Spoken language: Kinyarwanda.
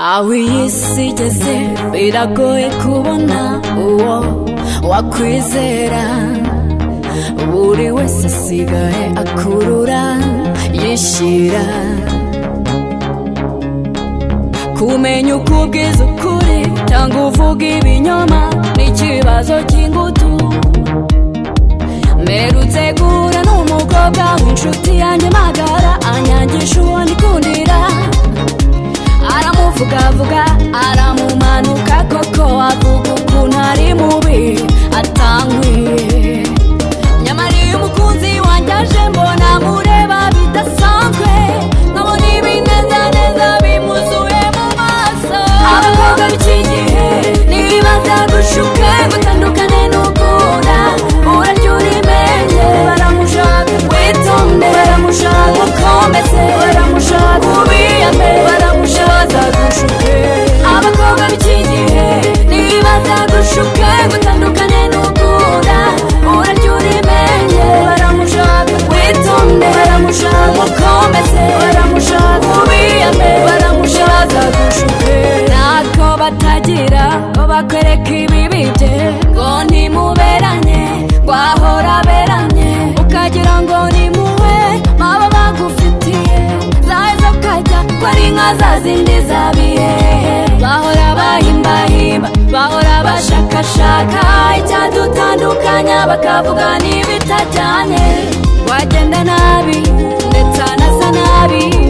aho iyi si igeze biragoye kubona uwo wakwizera buri wese asigaye akurura yishyira kumenya uko ubwiza ukuri cyangwa uvuga ibinyoma n'ikibazo cy'ingutu mperutse guhura n'umukobwa w'inshuti yanjye magara anyangisha uwo ndikundira aramuvugavuga aramumanuka koko avuga ukuntu ari mubi atankwiye nyamara iyo umukunzi wanjye aje mbona mureba bidasanzwe nkabona ibinezaneza bimuzuye mu maso abakobwa b'iki gihe ntibaza gushuke gutandukane n'ukunda urarya urimenye baramushaka witonde baramushaka ukomeze baramushaka ubiyame baramushaka gushuke abakobwa b'iki gihe ntibaza gushuke gutandukane n'ukunda urarya urimenye baramushaka witonde baramushaka ukomeze baramushaka ubiyame baramushaka gushuke ntako batagira ngo bakwereke ibibi bye ngo ntimuberanye rwahora beranye ukagira ngo ni muwe baba bagufitiye zaheza ukajya ko ari nka za zindi zabiye bahora bahimbahimba bahora bashakashaka icyadutandukanya bakavuga n'ibitajyanye wagenda nabi ndetse anasa nabi